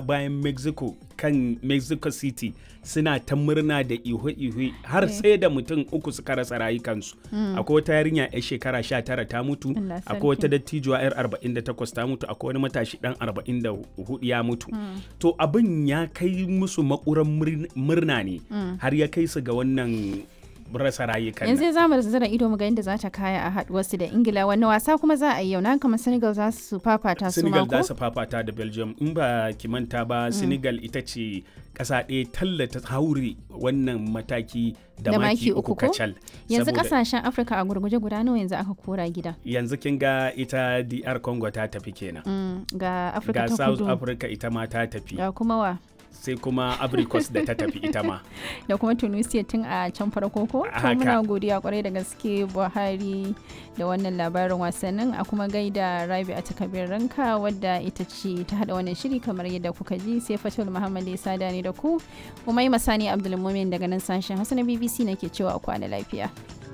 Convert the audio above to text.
bayan mexico kan mexico city suna ta murna da ihu-ihu har sai da mutum uku suka rasa rayukansu akwai wata yarinya 'yar shekara 19 ta mutu Allah akwai wata sarki. dattijuwa 'yar 48 ta mutu akwai wani matashi dan 44 ya mutu to abin ya kai musu makuran murn- murna ne har ya kai su ga wannan rasa rayukan yanzu nan. za mu zira ido mu ga inda za ta kaya a haduwarsu da ingila wani wasa kuma za a yi yau na kamar senegal za su fafata su Senegal mako za su fafata da Belgium in ba ki manta ba Senegal ita ce ƙasa ɗaya tallata haure wannan mataki da, Da maki maki uku uku ko? kacal. yanzu Saboda kasashen afirka a gurguje guda nawa yanzu aka kora gida yanzu kin ga ita DR Congo ta tafi kenan. Mm, ga afirka Ga ta South kudu Africa ita ma ta tafi ga kuma wa sai kuma Abricos da ta tafi ita ma. da kuma tunisia tun a can farko ko to Haka. muna godiya kwarai da gaske buhari da wannan labarin wasannin a kuma gaida rabi a takabir ranka wadda ita ce ta hada wannan shiri kamar yadda kuka ji sai fatul muhammad ya sada ni da ku umai masani abdulmumin daga nan sashen hausa na bbc nake cewa a kwana lafiya